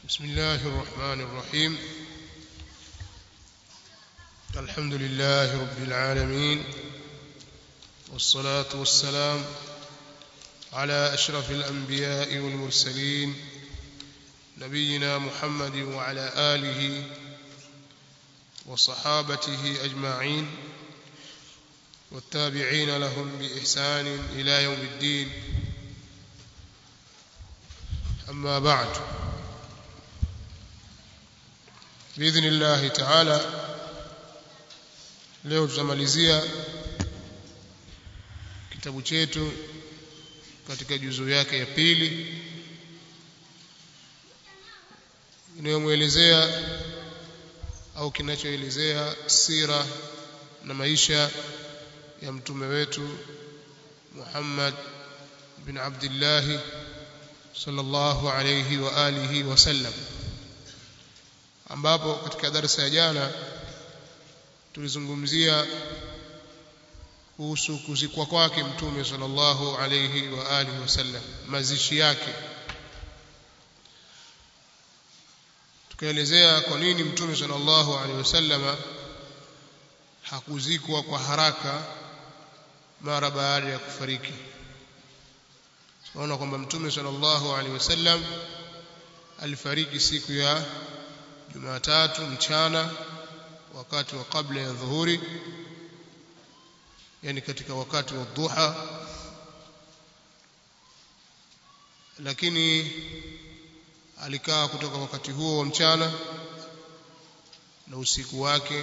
بسم الله الرحمن الرحيم الحمد لله رب العالمين والصلاة والسلام على أشرف الأنبياء والمرسلين نبينا محمد وعلى آله وصحابته أجمعين والتابعين لهم بإحسان إلى يوم الدين أما بعد بإذن الله تعالى leo tutamalizia kitabu chetu katika juzu yake ya pili inayomwelezea au kinachoelezea sira na maisha ya mtume wetu Muhammad bin Abdullah sallallahu alayhi wa alihi wasallam ambapo katika darasa ya jana tulizungumzia kuhusu kuzikwa kwake mtume sallallahu alayhi wa alihi wasallam mazishi yake tukaelezea kwa nini mtume sallallahu alayhi wasallam hakuzikwa kwa haraka mara baada ya kufariki tunaona kwamba mtume sallallahu alaihi wasallam alifariki siku ya Jumatatu mchana wakati wa kabla ya dhuhuri yani katika wakati wa duha lakini alikaa kutoka wakati huo wa mchana na usiku wake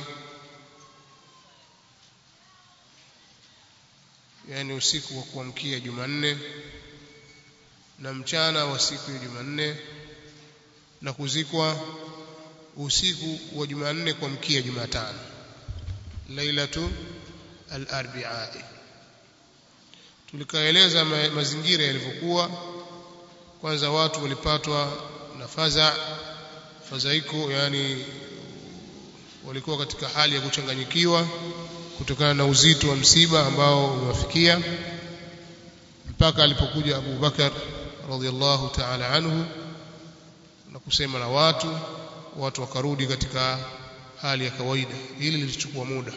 yani usiku wa kuamkia Jumanne na mchana wa siku ya Jumanne na kuzikwa usiku wa Jumanne kuamkia Jumatano lailatu al-arbi'a tulikaeleza ma mazingira yalivyokuwa kwanza watu walipatwa na faza fazaiko yani walikuwa katika hali ya kuchanganyikiwa kutokana na uzito wa msiba ambao umewafikia mpaka alipokuja Abu Bakar radhiallahu ta'ala anhu na kusema na watu watu wakarudi katika hali ya kawaida hili lilichukua muda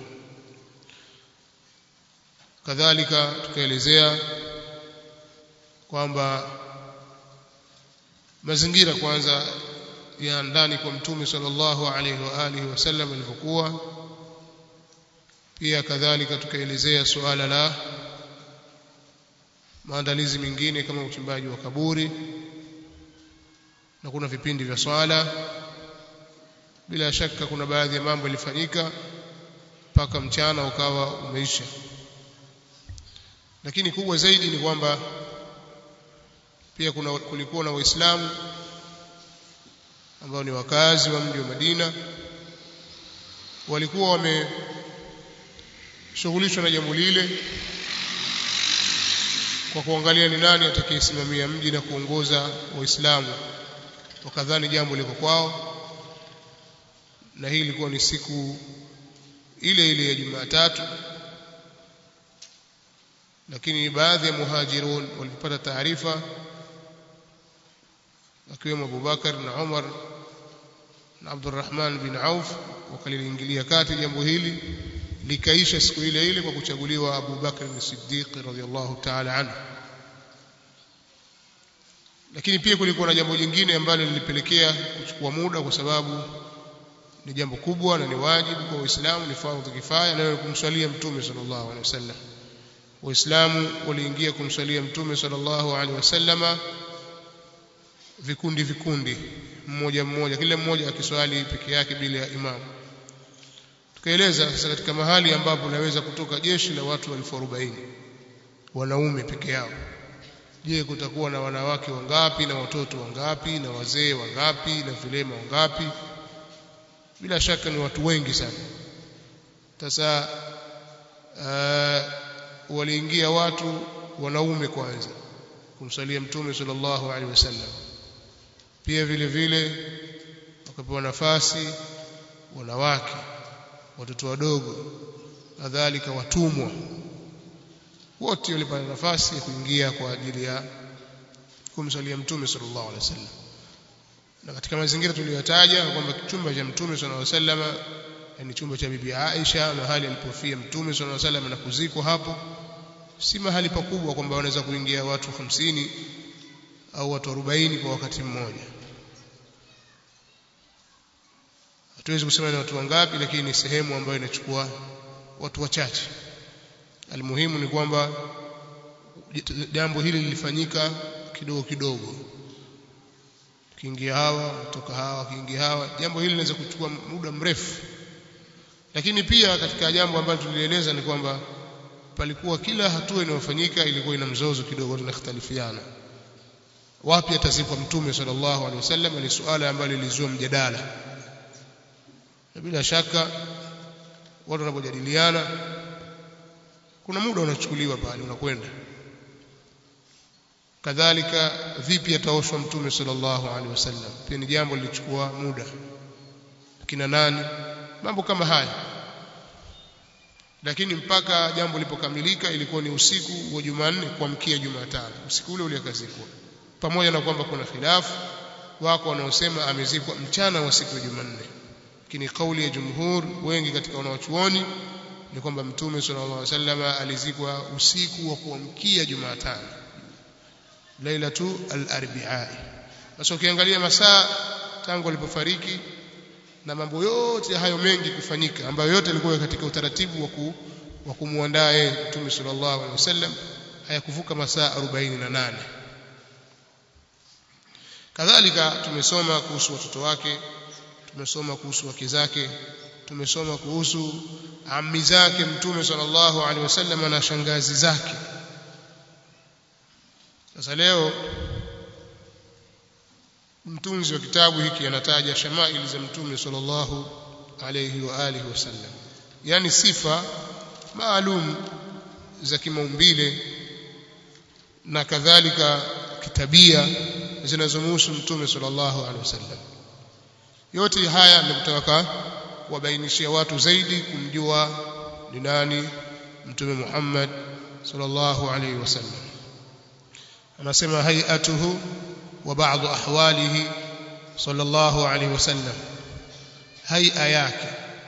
kadhalika tukaelezea kwamba mazingira kwanza ya ndani kwa mtume sallallahu alaihi wa alihi wasallam ilivyokuwa pia kadhalika tukaelezea suala la maandalizi mengine kama uchimbaji wa kaburi na kuna vipindi vya swala bila shaka kuna baadhi ya mambo yalifanyika mpaka mchana ukawa umeisha lakini kubwa zaidi ni kwamba pia kuna kulikuwa na waislamu ambao ni wakazi wa mji wa Madina walikuwa wameshughulishwa na jambo lile kwa kuangalia ni nani atakayesimamia mji na kuongoza waislamu wakadhani jambo liko kwao na hii ilikuwa ni siku ile ile ya Jumatatu lakini baadhi ya muhajirun walipata taarifa akiwemo Abubakar na Umar na Abdurrahman bin Auf wakaliingilia kati jambo hili likaisha siku ile ile kwa kuchaguliwa Abu Bakr as-Siddiq radhiyallahu ta'ala anhu lakini pia kulikuwa na jambo jingine ambalo lilipelekea kuchukua muda kwa sababu ni jambo kubwa na ni wajibu kwa Waislamu ni fardhu kifaya na kumswalia Mtume sallallahu alaihi wasallam Waislamu waliingia kumswalia Mtume sallallahu alaihi wasallama vikundi vikundi mmoja mmoja kila mmoja akiswali peke yake bila ya imamu tukaeleza sasa katika mahali ambapo naweza kutoka jeshi la watu elfu arobaini wanaume peke yao je kutakuwa na wanawake wangapi na watoto wangapi na wazee wangapi na vilema wangapi bila shaka ni watu wengi sana sasa uh, waliingia watu wanaume kwanza kumsalia mtume sallallahu alaihi wasallam pia vile vile wakapewa nafasi wanawake watoto wadogo kadhalika watumwa wote walipata nafasi ya kuingia kwa ajili ya kumsalia mtume sallallahu alaihi wasallam na katika mazingira tuliyotaja kwamba chumba cha mtume sallallahu alaihi wasallam ni chumba cha bibi Aisha mahali alipofia mtume sallallahu alaihi wasallam na kuzikwa hapo si mahali pakubwa kwamba wanaweza kuingia watu hamsini au watu 40 kwa wakati mmoja hatuwezi kusema ni watu wangapi lakini ni sehemu ambayo inachukua watu wachache almuhimu ni kwamba jambo hili lilifanyika kidogo kidogo kiingia hawa kutoka hawa kiingia hawa jambo hili linaweza kuchukua muda mrefu lakini pia katika jambo ambalo tulieleza ni kwamba palikuwa kila hatua inayofanyika ilikuwa ina mzozo kidogo tunakhtalifiana wapi atazikwa mtume sallallahu alaihi wasallam ni suala ambalo lilizua mjadala na bila shaka watu wanapojadiliana kuna muda unachukuliwa pale unakwenda kadhalika vipi ataoshwa mtume sallallahu alaihi wasallam pia ni jambo lilichukua muda kina nani mambo kama haya lakini mpaka jambo lilipokamilika ilikuwa ni usiku wa Jumanne kuamkia Jumatano usiku ule ule akazikwa pamoja na kwamba kuna khilafu wako wanaosema amezikwa mchana wa siku ya Jumanne lakini kauli ya jumhur wengi katika wanawachuoni ni kwamba mtume sallallahu alaihi wasallam alizikwa usiku wa kuamkia Jumatano lailatu al-arbi'a sasa ukiangalia masaa tangu alipofariki na mambo yote hayo mengi kufanyika ambayo yote yalikuwa katika utaratibu wa wa kumuandaa yeye mtume sallallahu alaihi wasallam hayakuvuka masaa 48 kadhalika tumesoma kuhusu watoto wake tumesoma kuhusu wake zake tumesoma kuhusu ammi zake mtume sallallahu alaihi wasallam na shangazi zake sasa leo mtunzi wa kitabu hiki anataja shamaili za mtume sallallahu alayhi wa alihi wasallam yani sifa maalum za kimaumbile na kadhalika kitabia zinazomhusu mtume sallallahu alaihi wasallam yote haya ni kutaka kuwabainishia watu zaidi kumjua ni nani mtume Muhammad sallallahu alaihi wasallam anasema hayatuhu wa baadhi ahwalihi sallallahu alaihi wasallam hay'a yake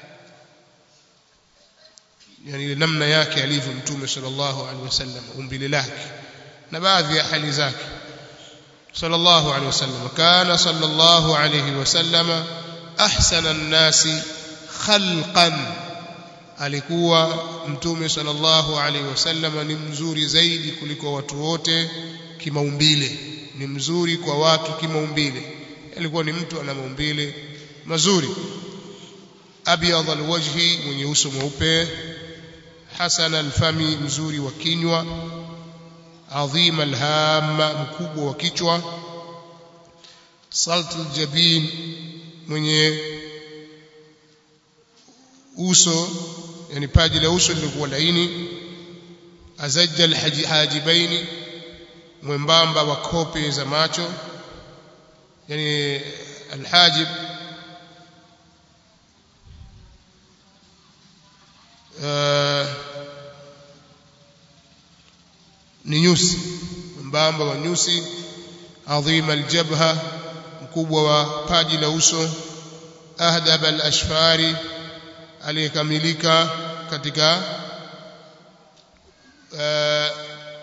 yani ile namna yake alivyo mtume sallallahu alaihi wasallam umbile lake na baadhi ya hali zake sallallahu alaihi wasallam kana sallallahu alaihi wasallam ahsana an-nasi khalqan alikuwa mtume sallallahu alaihi wasallam ni mzuri zaidi kuliko watu wote kimaumbile ni mzuri kwa watu kimaumbile alikuwa ni mtu ana maumbile mazuri abyad alwajhi mwenye uso mweupe hasan alfami mzuri wa kinywa adhim alhamma mkubwa wa kichwa salt aljabin mwenye uso yani paji la uso lilikuwa laini azajja alhajibaini mwembamba wa kope za macho yani alhajib uh, ni nyusi mwembamba wa nyusi adhim aljabha mkubwa wa paji la uso ahdab alashfari aliyekamilika katika uh,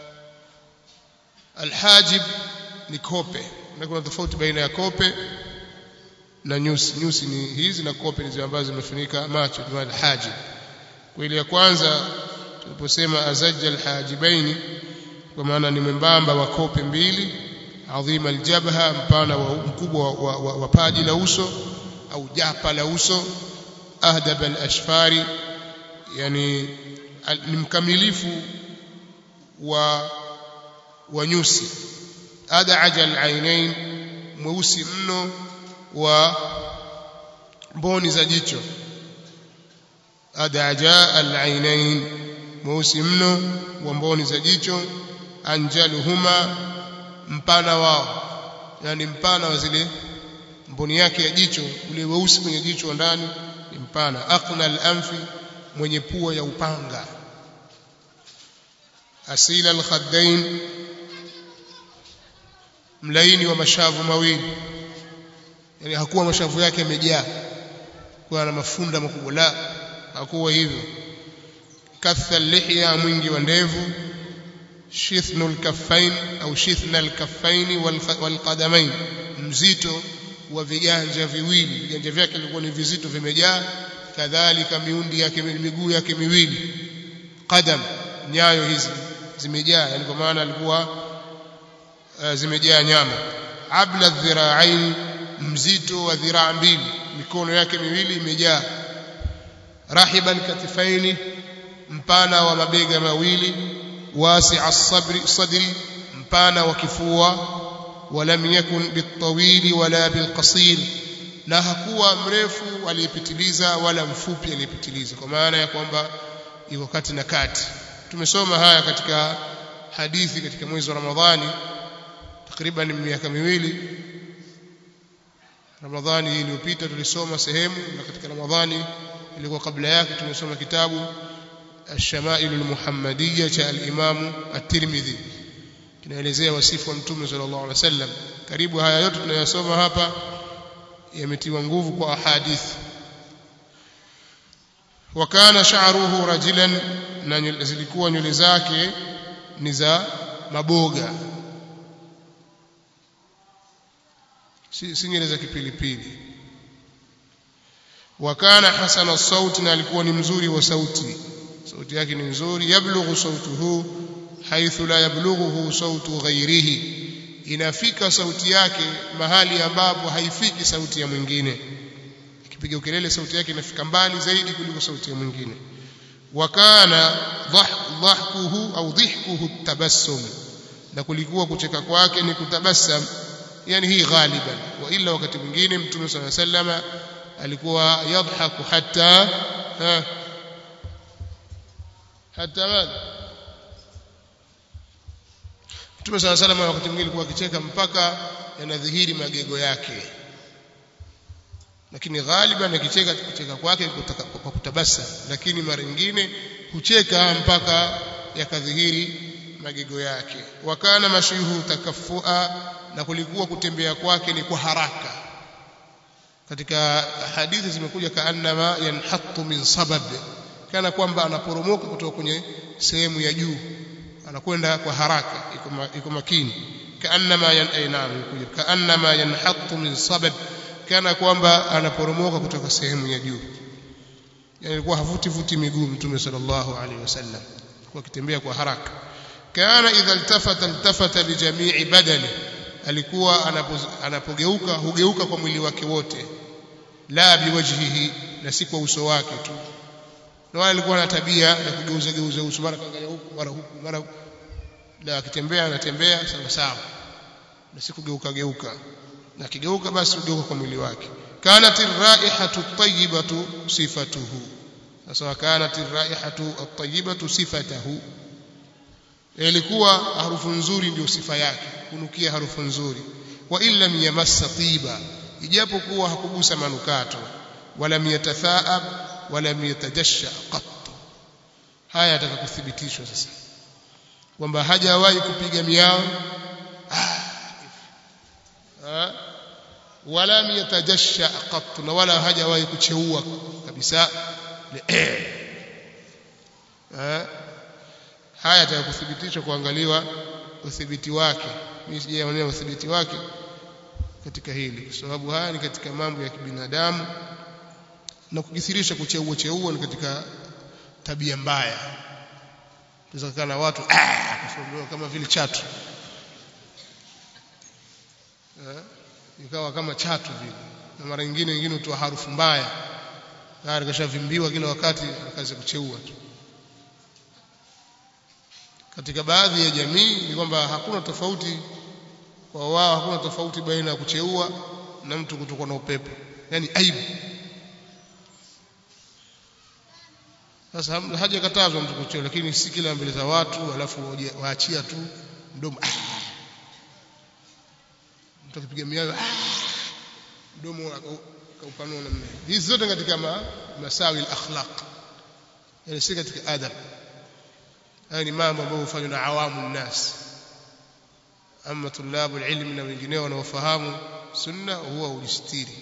alhajib ni kope na kuna tofauti baina ya kope na nyusi nyusi ni hizi na kope ni zile ambazo zimefunika macho kwa alhajib kwa ile ya kwanza tuliposema azajja alhajibaini kwa maana ni mwembamba wa kope mbili adhima aljabha mpana wa mkubwa wa, wa, wa paji la uso au japa la uso ahdab alashfari yani al, ni mkamilifu wa wa nyusi adaja alainain mweusi mno wa mboni za jicho adaja alainain mweusi mno wa mboni za jicho anjaluhuma mpana wao yani mpana wa zile mboni yake ya jicho ule weusi kwenye jicho ndani ni mpana aqna al-anfi mwenye pua ya upanga asila al-khaddain mlaini wa mashavu mawili yani hakuwa mashavu yake yamejaa kuwa na mafunda makubwa la hakuwa hivyo katha lihya mwingi wa ndevu shithnu lkaffain au shithna lkaffaini walqadamain mzito wa viganja viwili viganja vyake vilikuwa ni vizito vimejaa kadhalika miundi yake miguu yake miwili qadam nyayo hizi zimejaa yani kwa maana alikuwa uh, zimejaa nyama abla dhira'ain mzito wa dhiraa mbili mikono yake miwili imejaa rahiban katifaini mpana wa mabega mawili wasi'a sabri sadri mpana wa kifua ولم يكن بالطويل ولا بالقصير na hakuwa mrefu aliyepitiliza wala mfupi aliyepitiliza kwa maana ya kwamba iko kati na kati tumesoma haya katika hadithi katika mwezi wa Ramadhani takriban miaka miwili Ramadhani iliyopita tulisoma sehemu na katika Ramadhani ilikuwa kabla yake tumesoma kitabu الشمائل المحمدية cha al-Imam at-Tirmidhi kinaelezea wasifu wa Mtume sallallahu alaihi wasallam karibu haya yote tunayosoma hapa yametiwa nguvu kwa ahadithi wakana sha'ruhu rajilan na zilikuwa nywele zake ni za maboga si, si nywele za kipilipili wakana hasana sauti na alikuwa ni mzuri wa sauti sauti yake ni nzuri yablughu sautuhu haithu la yablughuhu sautu ghairihi inafika sauti yake mahali ambapo haifiki sauti ya mwingine akipiga ukelele sauti yake inafika mbali zaidi kuliko sauti ya mwingine wakana dhahkuhu au dhihkuhu tabassum na kulikuwa kucheka kwake ni kutabassam yani hii ghaliban wa illa wakati mwingine mtume صلى الله عليه وسلم alikuwa yadhaku hatta ha, hatta madha Mtume صلى الله عليه وسلم wakati mwingine alikuwa akicheka mpaka yanadhihiri magego yake lakini ghaliban akicheka kucheka kwake kwa kutabasa lakini mara nyingine hucheka mpaka yakadhihiri magego yake wakana mashihu takafua na kulikuwa kutembea kwake ni kwa haraka katika hadithi zimekuja kaannama yanhattu min sabab kana kwamba anaporomoka kutoka kwenye sehemu ya juu anakwenda kwa haraka iko makini kaannama yanainam kaannama yanhattu min sabab kana kwamba anaporomoka kutoka sehemu ya juu yani alikuwa havuti vuti miguu mtume sallallahu alaihi wasallam alikuwa akitembea kwa haraka kana idha iltafata iltafata bijamii badani alikuwa anapogeuka hugeuka kwa mwili wake wote la biwajhihi na si kwa uso wake tu na wale alikuwa na tabia ya kugeuza geuza uso mara kaangalia huku mara huku mara na akitembea anatembea sawa sawa na si kugeuka geuka na akigeuka basi hugeuka kwa mwili wake kanat ar-raihatu at-tayyibatu sifatuhu sasa kanat ar-raihatu at-tayyibatu sifatuhu ilikuwa harufu nzuri ndio sifa yake kunukia harufu nzuri wa illam yamassa tiba ijapokuwa hakugusa manukato wala yatathaab wala yatajasha qat haya yataka kuthibitishwa sasa kwamba hajawahi kupiga miao ah, wala yatajasha qat na wala hajawahi kucheua kabisa ah, haya yataka kuthibitishwa kuangaliwa uthibiti wake mimi sijaonea uthibiti wake katika hili kwa sababu haya ni katika mambo ya kibinadamu na kukithirisha kucheua cheua ni katika tabia mbaya tunaweza kana watu ah kama vile chatu eh ikawa kama chatu vile na mara nyingine wengine hutoa harufu mbaya tayari kashavimbiwa kila wakati akaanza kucheua tu katika baadhi ya jamii ni kwamba hakuna tofauti kwa wao hakuna tofauti baina ya kucheua na mtu kutokwa na upepo yani aibu sasa hajakatazwa mtu kucheua lakini si kila mbele za watu alafu waachia tu mdomo ah. mtu akipiga miayo ah. mdomo kaupanua namna hizi zote katika ma, masawi al-akhlaq yani si katika adab haya ni mambo ambayo hufanywa na awamu nnas ama tulabu ilmi na wengineo wanaofahamu sunna huwa ulistiri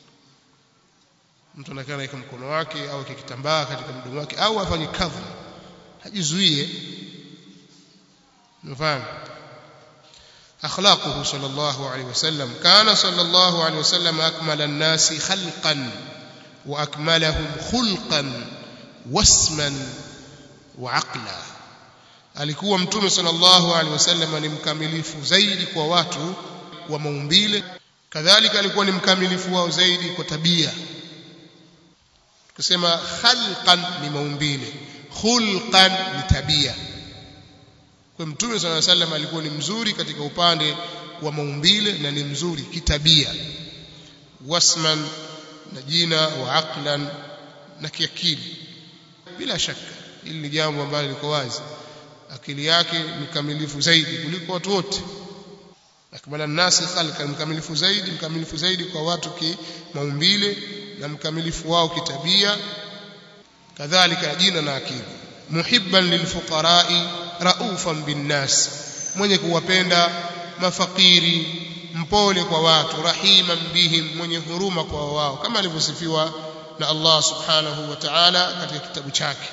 mtu anakaa naweka mkono wake au kitambaa katika mdomo wake au afanye kadha hajizuie mfahamu أخلاقه صلى الله عليه وسلم كان صلى الله عليه وسلم أكمل الناس خلقا وأكملهم خلقا واسما وعقلا alikuwa mtume sallallahu alaihi wasallam ni mkamilifu zaidi kwa watu wa maumbile kadhalika alikuwa ni mkamilifu wao zaidi kwa tabia tukisema khalqan ni maumbile khulqan ni tabia kwa mtume sallallahu alaihi wasallam alikuwa ni mzuri katika upande wa maumbile na ni mzuri kitabia wasman na jina wa aqlan na kiakili bila shaka hili ni jambo ambalo liko wazi akili yake ni kamilifu zaidi kuliko watu wote akmala nasi khalqa mkamilifu zaidi mkamilifu zaidi kwa watu ki maumbile na mkamilifu wao kitabia kadhalika jina na akili muhibban lilfuqara'i raufan binnas mwenye kuwapenda mafakiri mpole kwa watu rahiman bihim mwenye huruma kwa wao kama alivyosifiwa na Allah subhanahu wa ta'ala katika kitabu chake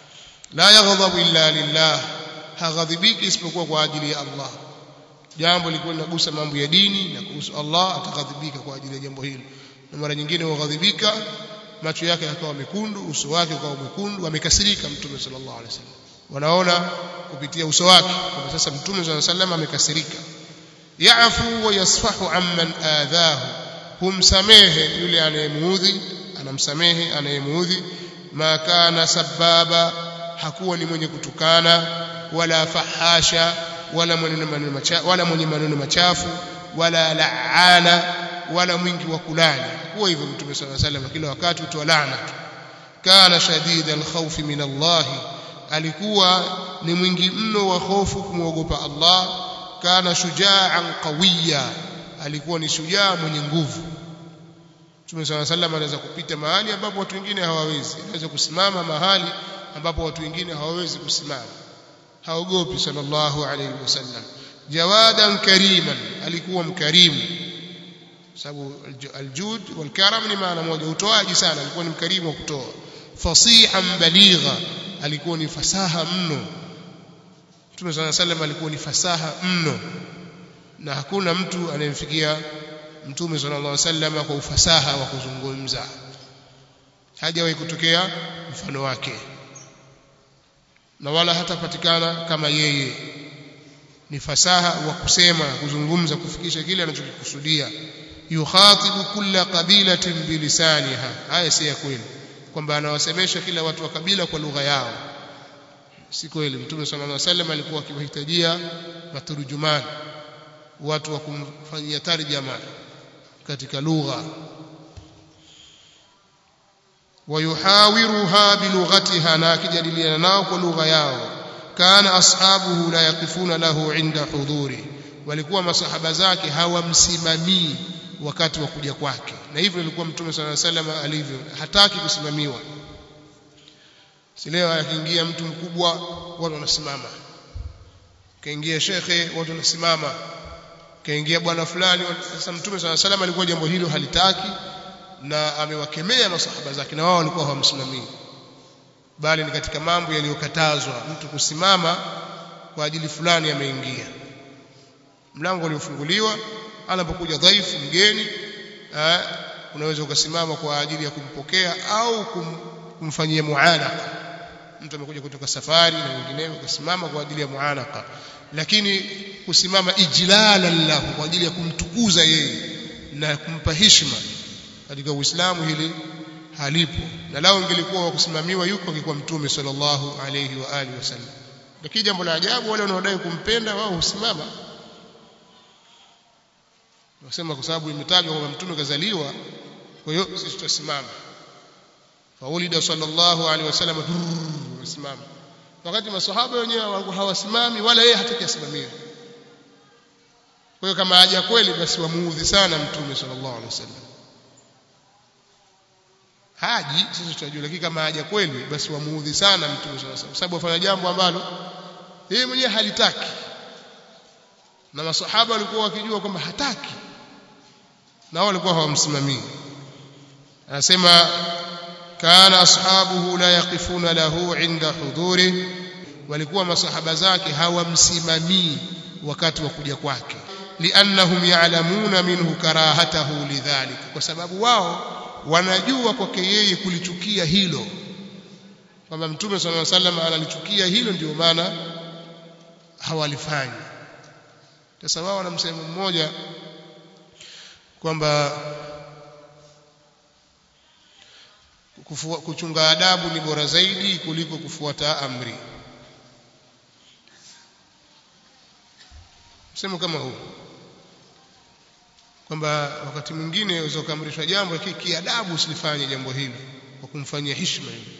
la yaghdhabu illa lillah haghadhibiki isipokuwa kwa ajili ya Allah jambo lilikuwa linagusa mambo ya dini na kuhusu Allah ataghadhibika kwa ajili ya jambo hilo na mara nyingine hughadhibika macho yake yakawa mekundu uso wake ukawa mwekundu amekasirika mtume sallallahu alaihi wasallam wanaona kupitia uso wake kwa sasa mtume sallallahu alaihi wasallam amekasirika ya'fu wa yasfahu amman adhahu humsamehe yule anayemuudhi anamsamehe anayemuudhi ma kana sababa hakuwa ni mwenye kutukana wala fahasha wala mwenye maneno machafu wala mwenye maneno machafu wala laana wala mwingi wa kulani hakuwa hivyo mtume sallallahu alaihi wasallam kila wakati utoa laana tu kana shadida alkhawf min Allah alikuwa ni mwingi mno wa hofu kumwogopa Allah kana shujaan qawiya alikuwa ni shujaa mwenye nguvu Mtume صلى الله عليه وسلم anaweza kupita mahali ambapo watu wengine hawawezi anaweza kusimama mahali ambapo watu wengine hawawezi kusimama haogopi sallallahu alayhi wasallam jawadan kariman alikuwa mkarimu sababu aljud walkaram ni maana moja utoaji sana alikuwa ni mkarimu wa kutoa fasihan baligha alikuwa ni fasaha mno Mtume صلى الله عليه وسلم alikuwa ni fasaha mno na hakuna mtu anayemfikia Mtume sallallahu alaihi wasallam kwa ufasaha wa kuzungumza hajawahi kutokea mfano wake na wala hatapatikana kama yeye ni fasaha wa kusema kuzungumza kufikisha kile anachokikusudia yukhatibu kulla qabilatin bilisaniha haya si ya kweli kwamba anawasemesha kila watu wa kabila kwa lugha yao si kweli mtume sallallahu alaihi wasallam alikuwa akiwahitajia maturujumani watu wa kumfanyia tarjama katika lugha wayuhawiruha bilughatiha na akijadiliana nao kwa lugha yao kana ashabuhu la yaqifuna lahu inda hudhuri walikuwa masahaba zake hawamsimamii wakati wa kuja kwake na hivyo ilikuwa mtume sallallahu alaihi wasallam alivyo hataki kusimamiwa si leo akiingia mtu mkubwa watu wanasimama kaingia shekhe watu wanasimama kaingia bwana fulani sasa mtume sallallahu alaihi wasallam alikuwa jambo hilo halitaki na amewakemea masahaba zake na wao walikuwa hawamsimamii bali ni katika mambo yaliyokatazwa mtu kusimama kwa ajili fulani ameingia mlango uliofunguliwa anapokuja dhaifu mgeni eh, unaweza ukasimama kwa ajili ya kumpokea au kum, kumfanyia muanaka mtu amekuja kutoka safari na wengineo ukasimama kwa ajili ya muanaka lakini kusimama ijlalan lahu kwa ajili ya kumtukuza yeye na kumpa heshima katika Uislamu hili halipo na lao ingelikuwa wa kusimamiwa yuko angekuwa mtume sallallahu alayhi wa alihi wasallam lakini jambo la ajabu wale wanaodai kumpenda wao husimama wasema kwa sababu imetajwa kwamba mtume kazaliwa kwa hiyo sisi tutasimama faulida sallallahu alaihi wasallam wasimama wakati maswahaba wenyewe hawasimami wala yeye hataki asimamiwe kwa hiyo kama haja kweli basi wamuudhi sana mtume sallallahu alaihi wasallam haji sisi tunajua lakini kama haja kweli basi wamuudhi sana mtume sallallahu alaihi wasallam sababu afanya jambo ambalo yeye mwenyewe halitaki na masahaba walikuwa wakijua kwamba hataki na walikuwa hawamsimamii anasema kana ashabuhu la yaqifuna lahu inda huduri walikuwa masahaba zake hawamsimamii wakati wa kuja kwake liannahum ya'lamuna minhu karahatahu lidhalik kwa sababu wao wanajua kwake yeye kulichukia hilo kwamba mtume sallallahu alaihi wasallam analichukia hilo ndio maana hawalifanyi sasa wao wana msemo mmoja kwamba kuchunga adabu ni bora zaidi kuliko kufuata amri msemo kama huu kwamba wakati mwingine unaweza kuamrishwa jambo lakini kiadabu usilifanye jambo hili kwa kumfanyia heshima hivi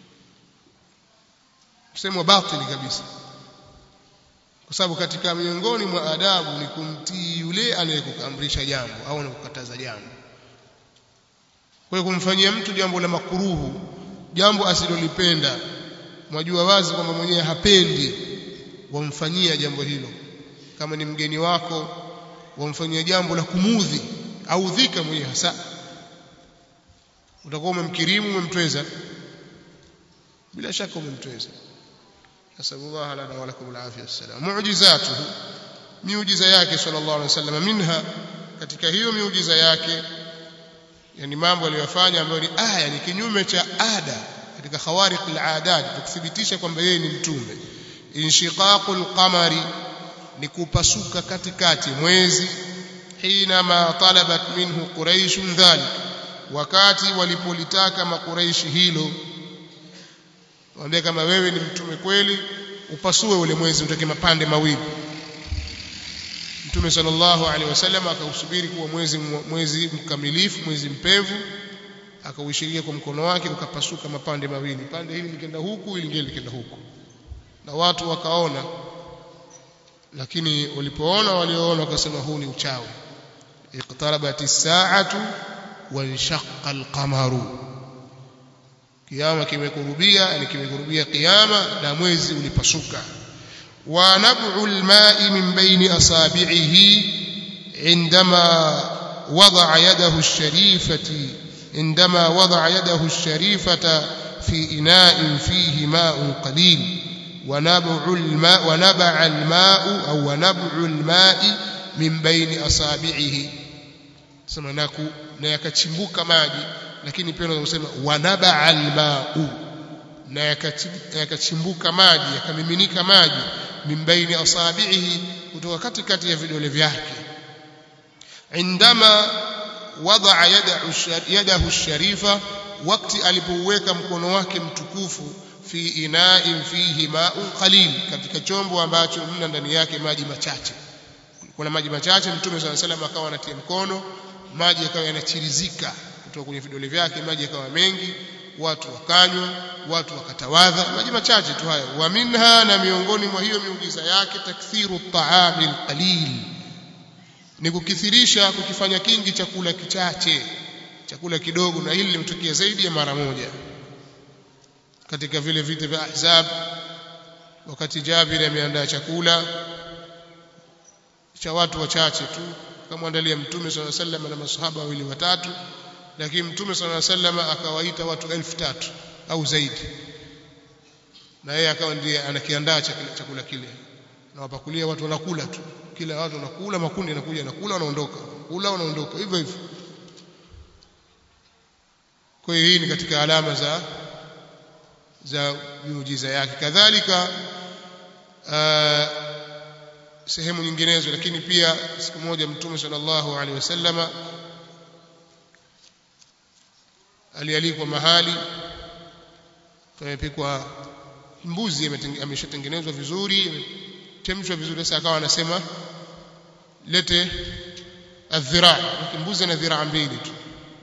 msemo batili kabisa kwa sababu katika miongoni mwa adabu ni kumtii yule anayekuamrisha jambo au anakukataza jambo kwa hiyo kumfanyia mtu jambo la makuruhu jambo asilolipenda mwajua wazi kwamba mwenyewe hapendi wamfanyia jambo hilo kama ni mgeni wako wamfanyia jambo la kumudhi au dhika mwenyewe hasa utakuwa umemkirimu umemtweza bila shaka umemtweza nasallallahu lana wa lakum alafia wassalam mu'jizatuhu miujiza yake sallallahu alaihi wasallam minha katika hiyo miujiza yake yani mambo aliyofanya ambayo ni aya ni kinyume cha ada katika khawariq al-adat tukithibitisha kwamba yeye ni mtume inshiqaqul qamari ni kupasuka katikati mwezi hinama talabat minhu quraish dhalik wakati walipolitaka makuraishi hilo waambia kama wewe ni mtume kweli upasue ule mwezi utake mapande mawili Mtume sallallahu alaihi wasallam akausubiri kuwa mwezi mwezi mkamilifu mwezi mpevu akauishiria kwa mkono wake ukapasuka mapande mawili pande hili likenda huku ili ngine likenda huku na watu wakaona lakini walipoona walioona wakasema huu ni uchawi iqtarabat as-sa'atu wanshaqqa al-qamaru kiyama kimekurubia yani kimekurubia kiyama na mwezi ulipasuka wa nab'u al-ma'i min bayni asabi'ihi عندما وضع يده الشريفة عندما وضع يده الشريفة في إناء فيه ماء قليل ونبع الماء ونبع الماء أو ونبع الماء من بين أصابعه sema naku na yakachimbuka maji lakini pia unaweza kusema wanabaa almau na yakachimbuka maji yakamiminika maji min baini asabihi kutoka katikati ya vidole vyake indama wadaa yadahu sharifa wakati alipouweka mkono wake mtukufu fi ina'in fihi ma'un qalil katika chombo ambacho mna ndani yake maji machache kuna maji machache mtume swalla salam akawa anatia mkono maji yakawa yanachirizika kutoka kwenye vidole vyake maji yakawa mengi watu wakanywa watu wakatawadha maji machache tu hayo wa minha na miongoni mwa hiyo miujiza yake takthiru at-ta'ami al-qalil ni kukithirisha kukifanya kingi chakula kichache chakula kidogo na hili limetokea zaidi ya mara moja katika vile vita vya Ahzab wakati Jabir ameandaa chakula cha watu wachache tu akamwandalia Mtume swalla sallam na masahaba wawili watatu lakini Mtume swalla sallam akawaita watu elfu tatu au zaidi na yeye akawa ndiye anakiandaa chakula kile na wapakulia watu wanakula tu kila watu wanakula makundi yanakuja yanakula wanaondoka kula wanaondoka hivyo hivyo kwa hiyo hii ni katika alama za za miujiza yake kadhalika sehemu nyinginezo lakini pia siku moja mtume sallallahu alaihi wasallama alialikwa mahali pamepikwa mbuzi ameshatengenezwa vizuri chemshwa vizuri sasa akawa anasema lete adhira mbuzi na dhiraa mbili tu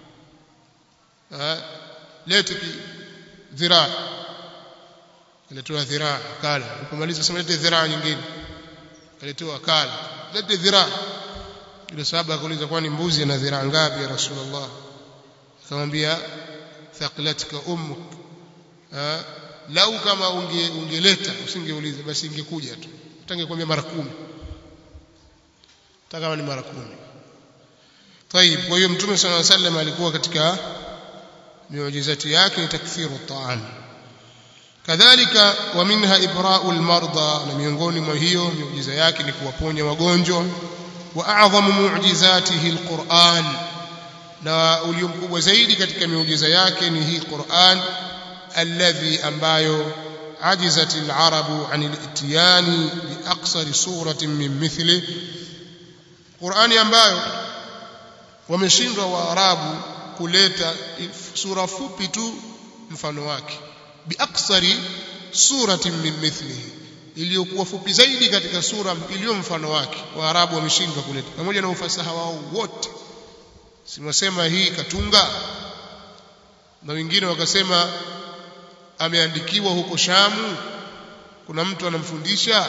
lete dhiraa alitoa dhiraa kala alipomaliza sema lete dhiraa nyingine alitoa kala lete dhiraa ile sahaba akauliza kwani mbuzi ana dhiraa ngapi ya rasulullah akamwambia thaqilatka ummuk lau kama unge ungeleta usingeuliza basi ingekuja tu utangekwambia mara kumi kama ni mara kumi طيب kwa hiyo mtume صلى الله عليه وسلم alikuwa katika miujizati yake ni takthiru ta'am kadhalika wa minha ibra'u al-marda na miongoni mwa hiyo miujiza yake ni kuwaponya wagonjwa wa a'zamu mu'jizatihi al-Qur'an na ulio mkubwa zaidi katika miujiza yake ni hii Qur'an alladhi ambayo ajizat al-arabu an al-itiyani bi aqsar suratin min mithli Qur'ani ambayo wameshindwa waarabu kuleta sura fupi tu mfano wake bi aqsari suratin min mithlihi iliyokuwa fupi zaidi katika sura iliyo mfano wake waarabu wameshindwa kuleta pamoja na ufasaha wao wote simwasema hii katunga na wengine wakasema ameandikiwa huko Shamu kuna mtu anamfundisha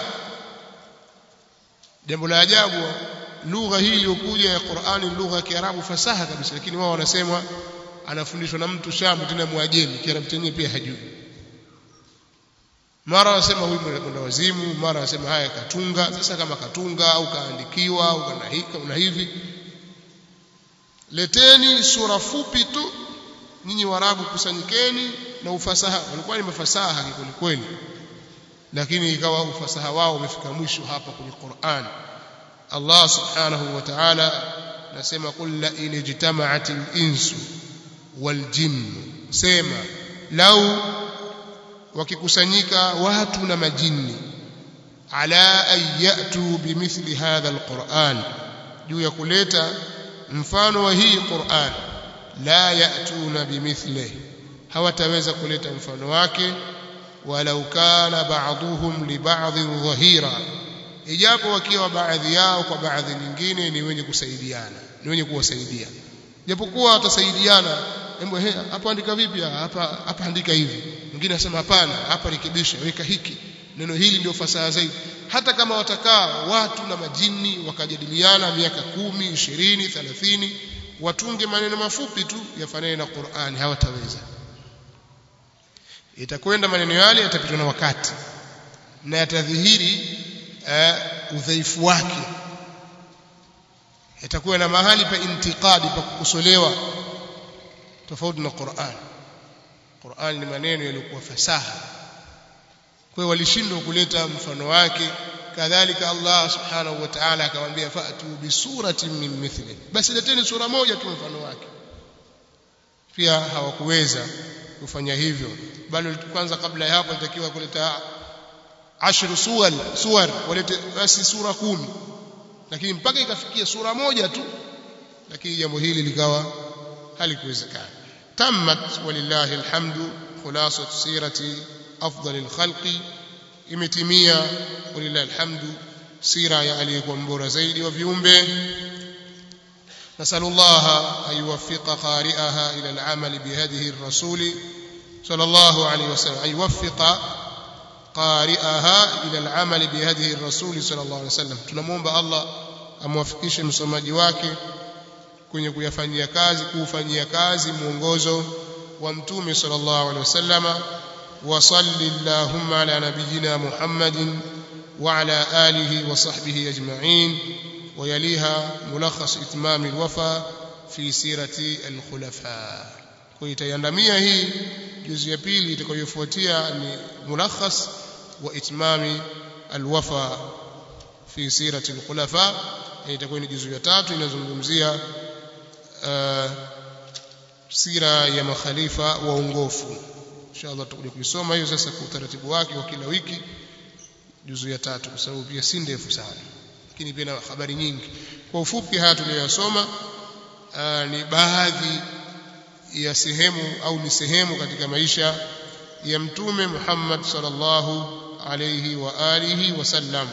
jambo la ajabu lugha hii iliyokuja ya Qur'ani lugha ya Kiarabu fasaha kabisa lakini wao wanasema anafundishwa na mtu Shamu tena muajemi Kiarabu chenyewe pia hajui mara wasema huyu mwenda wazimu mara wasema haya katunga sasa kama katunga au kaandikiwa au kana hika una hivi leteni sura fupi tu nyinyi warabu kusanyikeni na ufasaha walikuwa ni mafasaha kweli kweli lakini ikawa ufasaha wao umefika mwisho hapa kwenye Qur'an Allah subhanahu wa ta'ala nasema qul la in ijtama'atil insu wal jinn sema lau wakikusanyika watu na majini ala an yatu bimithli hadha alquran juu ya kuleta mfano wa hii Qur'an la yatuna bimithlihi hawataweza kuleta mfano wake walau kana ba'dhuhum li ba'dhin dhahira ijapo wakiwa baadhi yao kwa baadhi nyingine ni wenye kusaidiana ni wenye kuwasaidia japokuwa watasaidiana hebu hapa andika vipi hapa hapa andika hivi mwingine anasema hapana hapa rekebisha weka hiki neno hili ndio fasaha zaidi hata kama watakaa watu na majini wakajadiliana miaka kumi ishirini thelathini watunge maneno mafupi tu yafanane na Qur'an hawataweza itakwenda maneno yale yatapitwa na wakati na yatadhihiri uh, udhaifu wake yatakuwa na mahali pa intiqadi pa kukosolewa tofauti na Qur'an Qur'an ni maneno yaliyokuwa fasaha kwa walishindwa kuleta mfano wake kadhalika Allah subhanahu wa ta'ala akamwambia fa'tu bi suratin min mithli basi leteni sura moja tu mfano wake pia hawakuweza kufanya hivyo bali kwanza kabla ya hapo ilitakiwa kuleta ashru suwar suwar walete basi sura kumi lakini mpaka ikafikia sura moja tu lakini jambo hili likawa halikuwezekana tammat walillahi alhamdu khulasat sirati afdal alkhalqi imetimia walillahi alhamdu sira ya aliyekuwa mbora zaidi wa viumbe نسأل الله أن يوفق قارئها إلى العمل بهذه الرسول صلى الله عليه وسلم أن يوفق قارئها إلى العمل بهذه الرسول صلى الله عليه وسلم tunamwomba Allah amwafikishe msomaji wake kwenye kuyafanyia kazi kuufanyia kazi mwongozo wa mtume sallallahu alaihi wasallama wa salli allahumma ala nabiyyina muhammadin wa ala alihi wa sahbihi ajma'in ويليها ملخص إتمام الوفا في سيرة الخلفاء kuitaiandamia hii juzi ya pili itakayofuatia ni mulakhas wa itmami alwafa fi sirati alkhulafa itakuwa ni juzu ya tatu inazungumzia uh, sira ya makhalifa waongofu inshallah tutakuja kuisoma hiyo sasa kwa utaratibu wake wa kila wiki juzu ya tatu kwa sababu pia si ndefu sana lakini pia na habari nyingi kwa ufupi haya tuliyosoma ni baadhi ya sehemu au ni sehemu katika maisha ya mtume Muhammad sallallahu alayhi wa alihi wasallam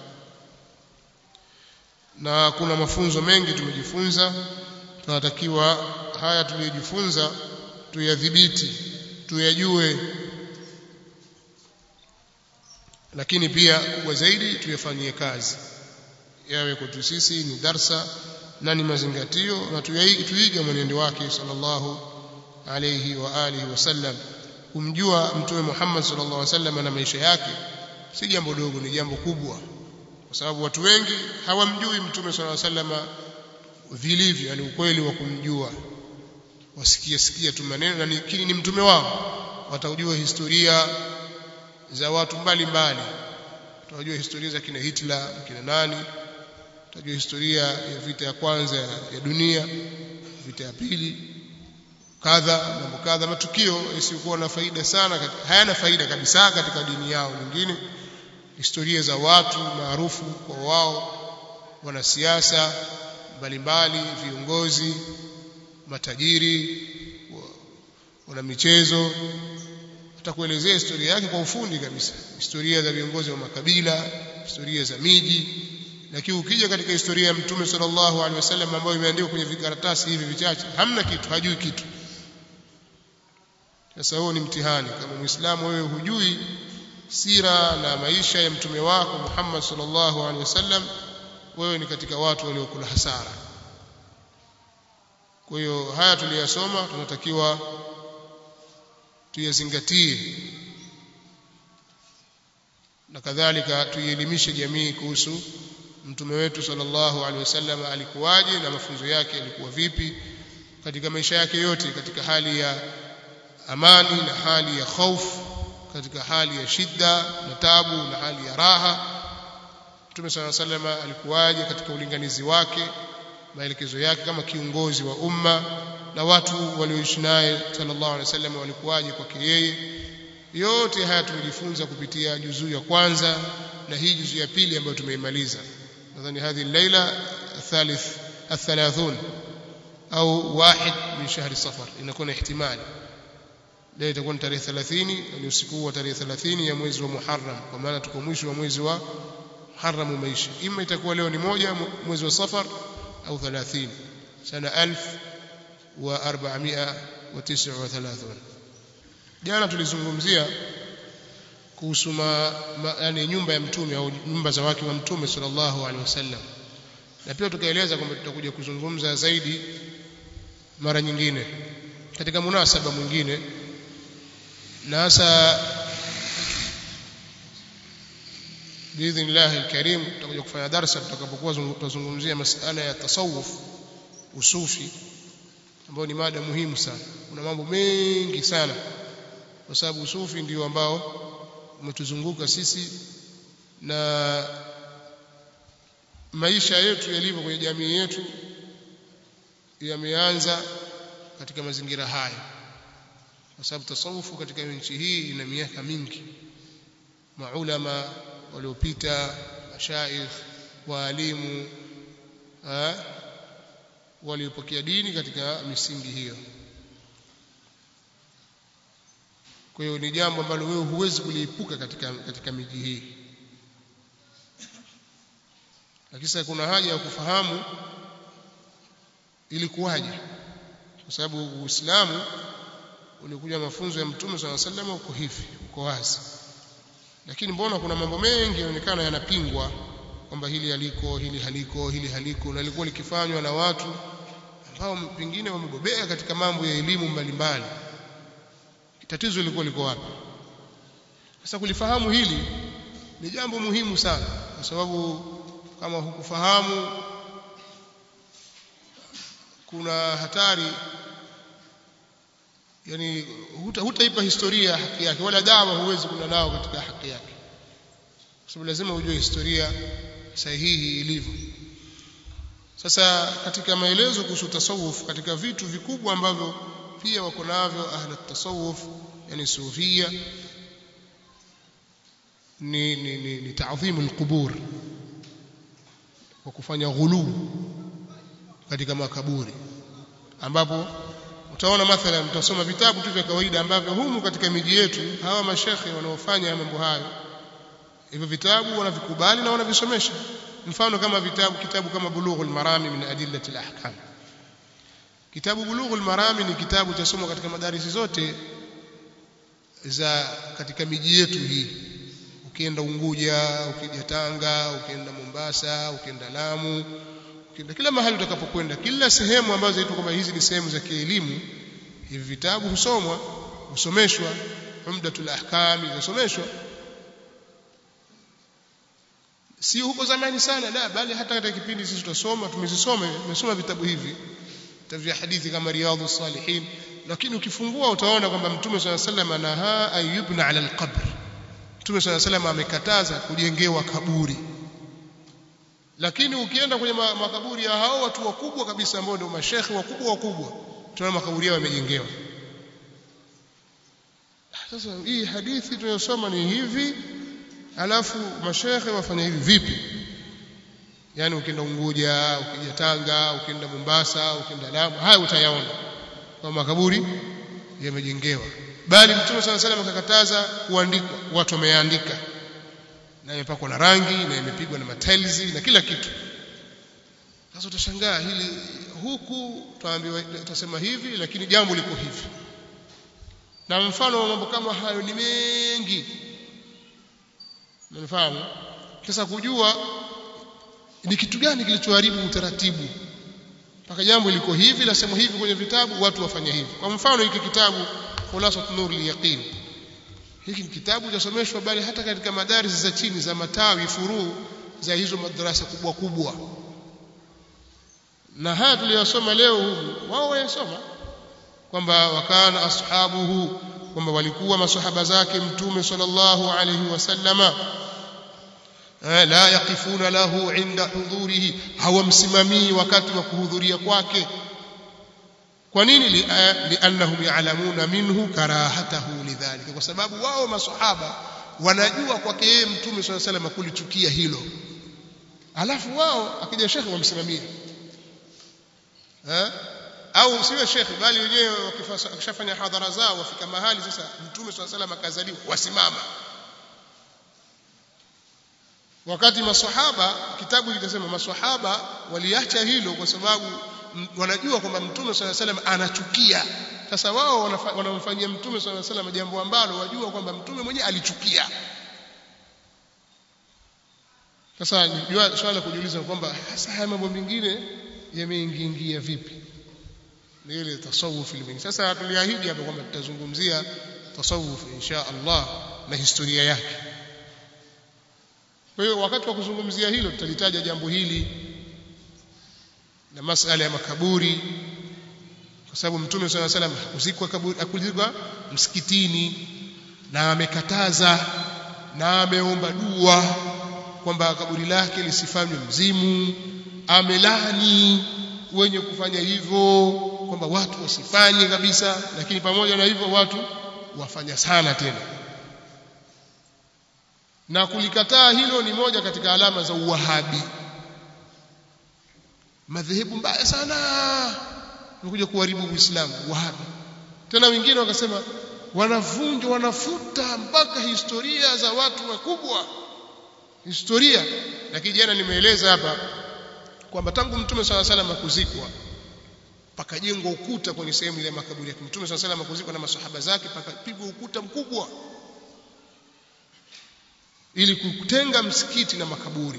na kuna mafunzo mengi tumejifunza tunatakiwa haya tuliyojifunza tuyadhibiti tuyajue lakini pia kubwa zaidi tuyafanyie kazi yawe kwetu sisi ni darsa na ni mazingatio na tuiga mwenendo wake sallallahu alayhi wa alihi wasallam kumjua mtume Muhammad sallallahu alaihi wasallam na maisha yake si jambo dogo ni jambo kubwa kwa sababu watu wengi hawamjui mtume sallallahu alaihi wasallam vilivyo yani ukweli wa kumjua wasikia sikia tu maneno lakini ni mtume wao watajua historia za watu mbalimbali watajua historia za kina Hitler kina nani watajua historia ya vita ya kwanza ya dunia vita ya pili kadha mambo kadha matukio yasiyokuwa na faida sana hayana faida kabisa katika dini yao nyingine historia za watu maarufu kwa wao wanasiasa mbalimbali viongozi matajiri wana michezo atakuelezea historia yake kwa ufundi kabisa historia za viongozi wa makabila historia za miji lakini ukija katika historia ya mtume sallallahu alaihi wasallam ambayo imeandikwa kwenye vikaratasi hivi vichache hamna kitu hajui kitu sasa huo ni mtihani kama muislamu wewe hujui sira na maisha ya mtume wako Muhammad sallallahu alaihi wasallam wewe ni katika watu waliokula hasara kwa hiyo haya tuliyasoma tunatakiwa tuyazingatie na kadhalika tuielimishe jamii kuhusu mtume wetu sallallahu alaihi wasallam alikuwaje na mafunzo yake yalikuwa vipi katika maisha yake yote katika hali ya amani na hali ya hofu katika hali ya shida na tabu na hali ya raha Mtume صلى الله عليه وسلم alikuwaje katika ulinganizi wake maelekezo yake kama kiongozi wa umma na watu walioishi naye sallallahu alaihi wasallam walikuwaje kwake yeye yote haya tumejifunza kupitia juzuu ya kwanza na hii juzuu ya pili ambayo tumeimaliza nadhani hadhi laila الثالث الثلاثون au واحد من شهر صفر inakuwa na ihtimali leo itakuwa ni tarehe 30 ni usiku wa tarehe 30 ya mwezi wa Muharram kwa maana tuko mwisho wa mwezi wa Muharram umeisha ima itakuwa leo ni moja mwezi wa Safar au 30 sana 1439 jana tulizungumzia kuhusu yani nyumba ya mtume au nyumba za wake wa mtume sallallahu alaihi wasallam na pia tukaeleza kwamba tutakuja kuzungumza zaidi mara nyingine katika munasaba mwingine na hasa biidhnillah alkarim tutakuja kufanya darasa tutakapokuwa tutazungumzia masala ya tasawuf usufi ambayo ni mada muhimu sana kuna mambo mengi sana kwa sababu usufi ndio ambao umetuzunguka sisi na maisha yetu yalivyo kwenye jamii yetu yameanza katika mazingira haya kwa sababu tasawufu katika nchi hii ina miaka mingi maulama waliopita mashaikh waalimu waliopokea dini katika misingi hiyo kwa hiyo ni jambo ambalo wewe huwezi kuliepuka katika katika miji hii lakini kuna haja ya kufahamu ilikuwaje kwa sababu Uislamu ulikuja mafunzo ya Mtume swalla sallam uko hivi uko wazi lakini mbona kuna mambo mengi yanaonekana yanapingwa kwamba hili haliko hili haliko hili haliko na lilikuwa likifanywa na watu ambao pengine wamebobea katika mambo ya elimu mbalimbali tatizo lilikuwa liko wapi sasa kulifahamu hili ni jambo muhimu sana kwa sababu kama hukufahamu kuna hatari yani hutaipa historia haki yake wala dawa huwezi kuna nao katika haki yake kwa sababu lazima ujue historia sahihi ilivyo sasa katika maelezo kuhusu tasawuf katika vitu vikubwa ambavyo pia wako navyo ahla tasawuf yani sufia ni ni ni, ni ta'dhimu alqubur kwa kufanya ghulu katika makaburi ambapo utaona mathalan mtasoma vitabu tu vya kawaida ambavyo humu katika miji yetu hawa mashekhe wanaofanya mambo hayo hivyo vitabu wanavikubali na wanavisomesha mfano kama vitabu kitabu kama bulughul marami min adillati alahkam kitabu bulughul marami ni kitabu cha somo katika madarisi zote za katika miji yetu hii ukienda Unguja ukija Tanga ukienda Mombasa ukienda Lamu ukienda kila mahali utakapokwenda kila sehemu ambazo zinaitwa kama hizi ni sehemu za kielimu hivi vitabu husomwa husomeshwa umdatul ahkam husomeshwa si huko zamani sana la bali hata katika kipindi sisi tutasoma tumezisoma tumesoma vitabu hivi vitabu vya hadithi kama riyadhus salihin lakini ukifungua utaona kwamba mtume swalla sallam anaha ayubna ala alqabr mtume swalla sallam amekataza kujengewa kaburi lakini ukienda kwenye makaburi ya hao watu wakubwa kabisa ambao ndio mashekhi wakubwa wakubwa tunaona makaburi yao yamejengewa sasa hii hadithi tunayosoma ni hivi alafu mashekhe wafanya hivi vipi yani ukienda Unguja ukija Tanga ukienda Mombasa ukienda Lamu haya utayaona kwa makaburi yamejengewa bali mtume sana salam akakataza kuandikwa watu wameandika na imepakwa na rangi na imepigwa na matiles na kila kitu sasa utashangaa hili huku tuambiwa tutasema hivi lakini jambo liko hivi na mfano wa mambo kama hayo ni mengi Unafahamu? Sasa kujua ni kitu gani kilichoharibu utaratibu mpaka jambo liko hivi lasema hivi kwenye vitabu watu wafanya hivi. Kwa mfano hiki kitabu Khulasat Nur al-Yaqin. Hiki ni kitabu chasomeshwa bali hata katika madaris za chini za matawi furuu za hizo madrasa kubwa kubwa. Na haya tuliyosoma leo humu wao wayasoma kwamba wakana ashabuhu kwamba walikuwa masahaba zake mtume sallallahu alayhi wasallama la yaqifuna lahu inda hudhurihi hawamsimamii wakati wa kuhudhuria kwake kwa nini liannahum ya'lamuna minhu karahatahu lidhalika kwa sababu wao masahaba wanajua kwake yeye mtume sallallahu alayhi wasallam kulichukia hilo alafu wao akija shekhi wamsimamia eh au siwe shekhi bali wenyewe wakishafanya hadhara zao wafika mahali sasa mtume swalla salam akazaliwa wasimama wakati maswahaba kitabu kitasema maswahaba waliacha hilo kwa sababu wanajua kwamba mtume swalla salam anachukia sasa wao wanamfanyia mtume swalla salam jambo ambalo wajua kwamba mtume mwenyewe alichukia sasa jua swala kujiuliza kwamba hasa haya mambo mengine yameingiingia vipi ni ile tasawuf ile sasa tuliahidi hapo kwamba tutazungumzia tasawuf insha Allah na historia yake kwa hiyo wakati wa kuzungumzia hilo tutalitaja jambo hili na masala ya makaburi kwa sababu mtume swalla salam hakuzikwa kaburi hakuzikwa msikitini na amekataza na ameomba dua kwamba kaburi lake lisifanywe mzimu amelani wenye kufanya hivyo kwamba watu wasifanye kabisa lakini pamoja na hivyo watu wafanya sana tena na kulikataa hilo ni moja katika alama za uwahabi madhehebu mbaya sana unakuja kuharibu uislamu wahabi tena wengine wakasema wanavunja wanafuta mpaka historia za watu wakubwa historia lakini jana nimeeleza hapa kwamba tangu mtume swalla salam kuzikwa pakajengwa ukuta kwenye sehemu ile ya makaburi yake mtume swalla salam kuzikwa na masahaba zake pakapigwa ukuta mkubwa ili kutenga msikiti na makaburi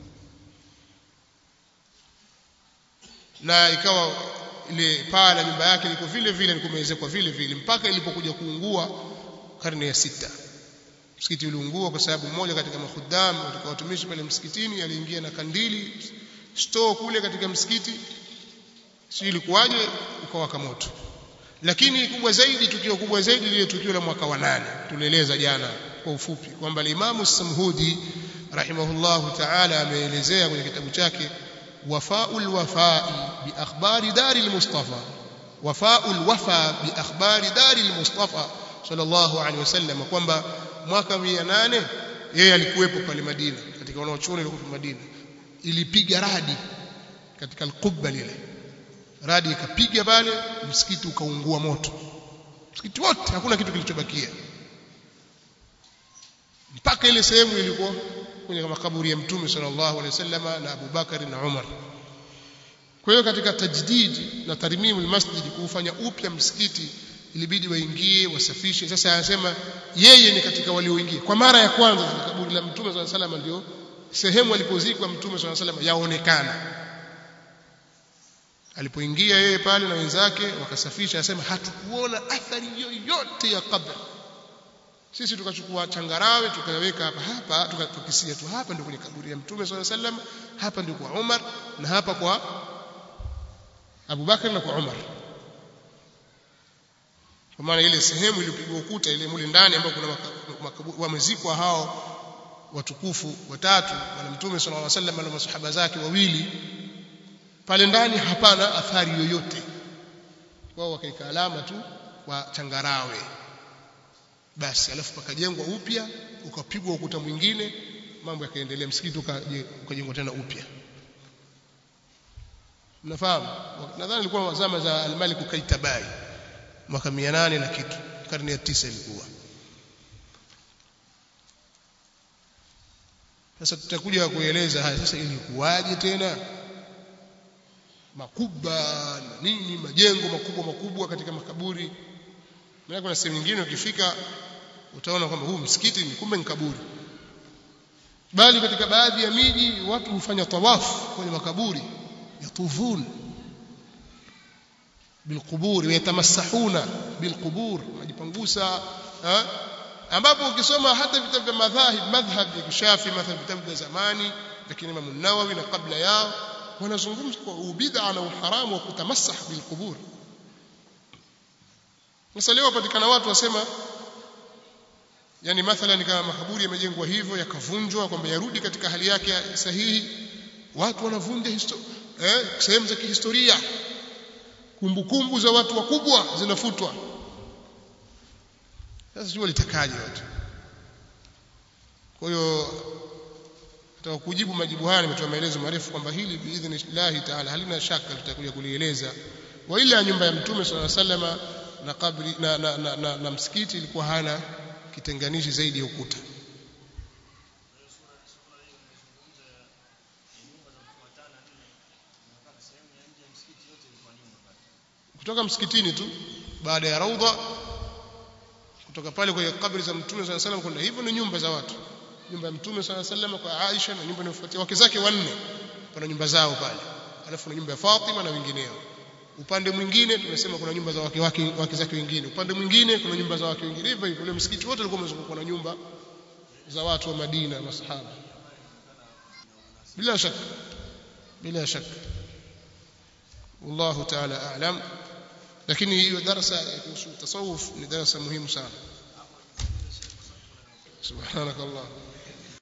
na ikawa ile paa la nyumba yake liko vile vile likumezekwa vile vile mpaka ilipokuja kuungua karne ya sita msikiti uliungua kwa sababu mmoja katika mahudamu katika watumishi pale msikitini aliingia na kandili store kule katika msikiti si ilikuwaje ukawaka moto lakini kubwa zaidi tukio kubwa zaidi lile tukio la mwaka wa nane tulieleza jana kwa ufupi kwamba Imam Samhudi rahimahullahu ta'ala ameelezea kwenye kitabu chake wafaul wafai bi akhbari daril mustafa wafaul wafa bi akhbari daril mustafa sallallahu alaihi wasallam kwamba mwaka 108 yeye alikuwepo pale Madina katika wanaochuoni walikuwa Madina ilipiga radi katika al-qubba lile radi ikapiga pale msikiti ukaungua moto msikiti wote hakuna kitu kilichobakia mpaka ile sehemu ilikuwa kwenye makaburi ya mtume sallallahu alaihi wasallam na Abu Bakari na Umar kwa hiyo katika tajdid na tarmimu almasjid kufanya upya msikiti ilibidi waingie wasafishe sasa anasema yeye ni katika walioingia kwa mara ya kwanza katika kaburi la mtume sallallahu alaihi wasallam ndio sehemu alipozikwa mtume sallallahu alaihi wasallam yaonekana alipoingia yeye pale na wenzake wakasafisha anasema hatukuona athari yoyote ya kabla sisi tukachukua changarawe tukaweka hapa hapa tukakisia tu hapa ndio kwenye kaburi ya mtume sallallahu alaihi wasallam hapa ndio kwa Umar na hapa kwa Abu Bakar na kwa Umar kwa maana ile sehemu iliyopigwa ukuta ile mule ndani ambapo kuna wamezikwa hao watukufu watatu bwana mtume sallallahu alaihi wasallam na masahaba zake wawili pale ndani hapana athari yoyote wao wakaika alama tu kwa changarawe basi alafu pakajengwa upya ukapigwa ukuta mwingine mambo yakaendelea msikiti ukajengwa tena upya mnafahamu nadhani ilikuwa zama za al-Malik Kaitabai mwaka 800 na kitu karne ya tisa ilikuwa sasa tutakuja kueleza haya sasa ilikuwaje tena makuba na nini majengo makubwa makubwa katika makaburi maana kuna sehemu nyingine ukifika utaona kwamba huu msikiti ni kumbe ni kaburi bali katika baadhi ya miji watu hufanya tawafu kwenye makaburi yatufun bilqubur yatamassahuna bilqubur majipangusa ambapo ukisoma hata vitabu vya madhahib madhhab ya kishafi mathalan vitabu vya zamani lakini Imam Nawawi na kabla yao wanazungumza kwa ubid'a na uharamu wa kutamassah bilqubur sasa leo patikana watu wasema yani mathalan kama makaburi yamejengwa hivyo yakavunjwa kwamba yarudi katika hali yake sahihi watu wanavunja eh, sehemu za kihistoria kumbukumbu za watu wakubwa zinafutwa sasa sio litakaje watu kwa hiyo nataka kujibu majibu haya nimetoa maelezo marefu kwamba hili biidhnillah taala halina shaka tutakuja kulieleza wa ila nyumba ya mtume sallallahu alaihi wasallam na kabri na, na, na, na, na msikiti ilikuwa hana kitenganishi zaidi ya ukuta kutoka msikitini tu baada ya raudha kutoka pale kwenye kabri za mtume sallallahu alaihi wasallam kwenda hivyo ni nyumba za watu nyumba ya mtume sallallahu alaihi wasallam kwa Aisha na nyumba inayofuatia wake zake wanne kuna nyumba zao pale alafu kuna nyumba ya Fatima na wengineo upande mwingine tumesema kuna nyumba za wake wake wake zake wengine upande mwingine kuna nyumba za wake wengine hivyo hivyo ule msikiti wote ulikuwa umezungukwa na nyumba za watu wa Madina masahaba bila shaka bila shaka wallahu ta'ala a'lam lakini hiyo darasa ya kuhusu tasawuf ni darasa muhimu sana subhanakallah